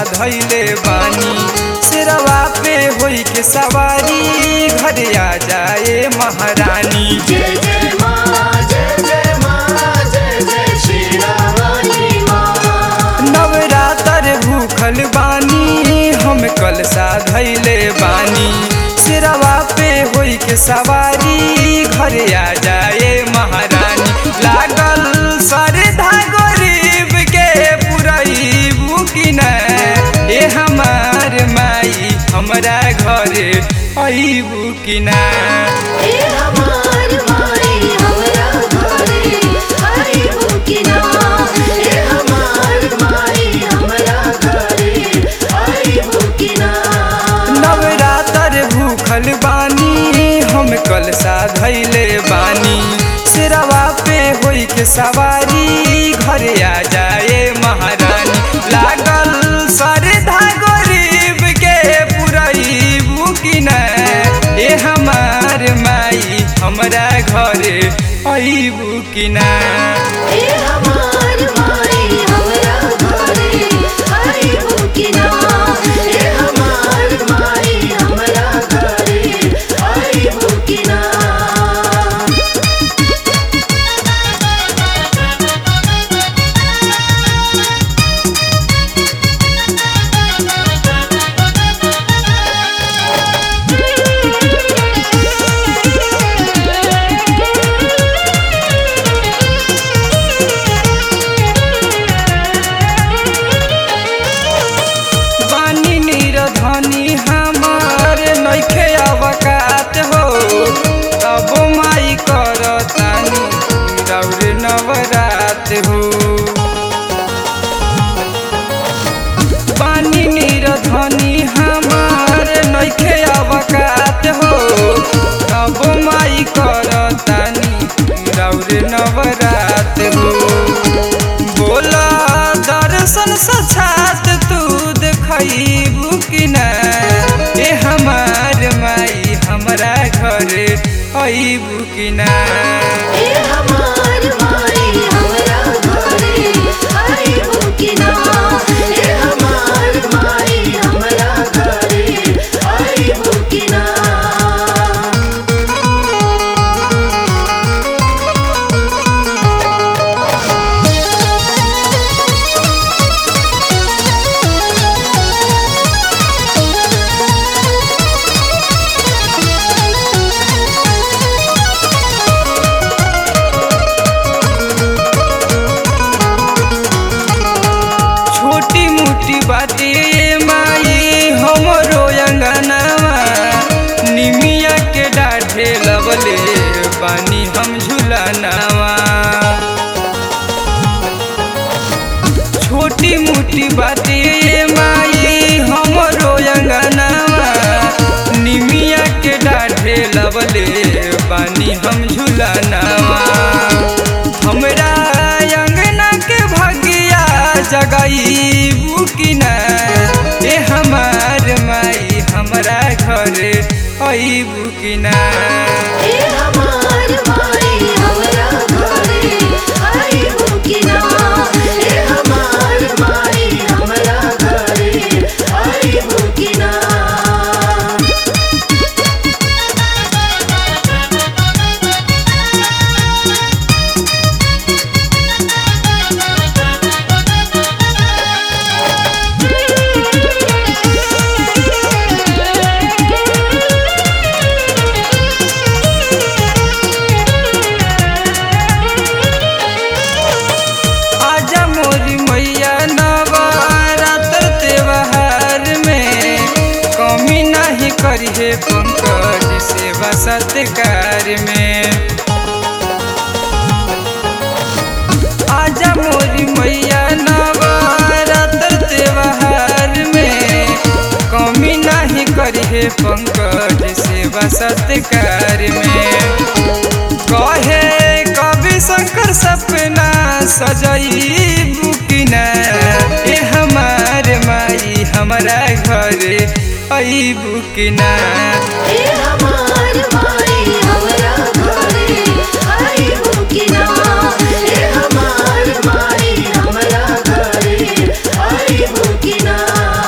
धैले बानी सिरवा पे होई के सवारी घर आ जाए महारानी जय जय माँ जय जय माँ जय जय श्री रामानी माँ नवरातर भूखल बानी हम कलसा धैले बानी सिरवा पे होई के सवारी घर आ जाए महारानी लागल सरधा गरीब के पुरई बुकिन ए हमार माई हमरा घरे अईबू कि ना ए हमार माई हमरा घरे आई बुकिना ए हमार माई हमरा घरे आई बुकिना नवरातर भूखल बानी हम कलसा धैले बानी सिरवा पे होई के सवारी घर आ जाए महारानी लागल सरधा गरीब के पुरई बुकिन ए हमार माई हमरा घरे अईबू कि ना ए हमार माई हमरा घरे आई बुकिना ए हमार माई हमरा घरे आई बुकिना बानी निरधनी हमार नइखे अवकात हो तब माई करतानी रौर नवरात हो बानी निरधनी हमार नइखे अवकात हो तब माई करतानी रौर नवरात हो बोला दर्शन सछात तू देखबू कि ना ए हमार माई हमरा घरे अईबू कि ना ए हमार माई हमरा घरे आई बुकिना ए हमार माई हमरा घरे आई बुकिना छोटी मोटी बातें ये माई हमरो अंगनावा निमिया के डाढ़े लबले बानी हम झुलानावा छोटी मोटी बातें ये माई हमरो अंगनावा निमिया के डाढ़े लबले बानी हम झुलानावा हमरा अंगना के भगिया जगई बुकिना ए हमार माई हमरा घरे अई बुकिना ए हमार माई हमरा घरे आई बुकिना ए हमार माई हमरा घरे आई बुकिना आजा मोरी मैया नवरात्र त्योहार में कमी नहीं करिए पंकज सेवा सत्कार में आजा मोरी मैया नवरात्र त्योहार में कमी नहीं करिए पंकज सेवा सत्कार में कहे कवि शंकर सपना सजई बुकिना ए हमार माई हमरा घरे अई बुकिना ए हमार माई हमरा घरे आई बुकिना ए हमार माई हमरा घरे आई बुकिना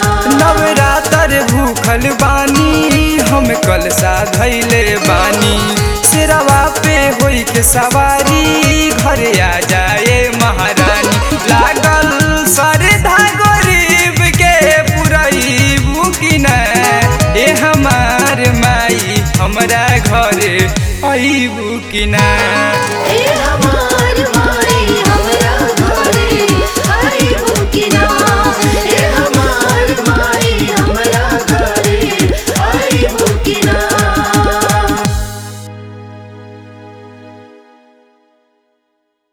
कैले बानी सिरवा पे होई के सवारी घर आ जाए महारानी लागल सरधा गरीब के पुरैबू कि न ए हमार माई हमरा घरे अइबू कि ना ए हमार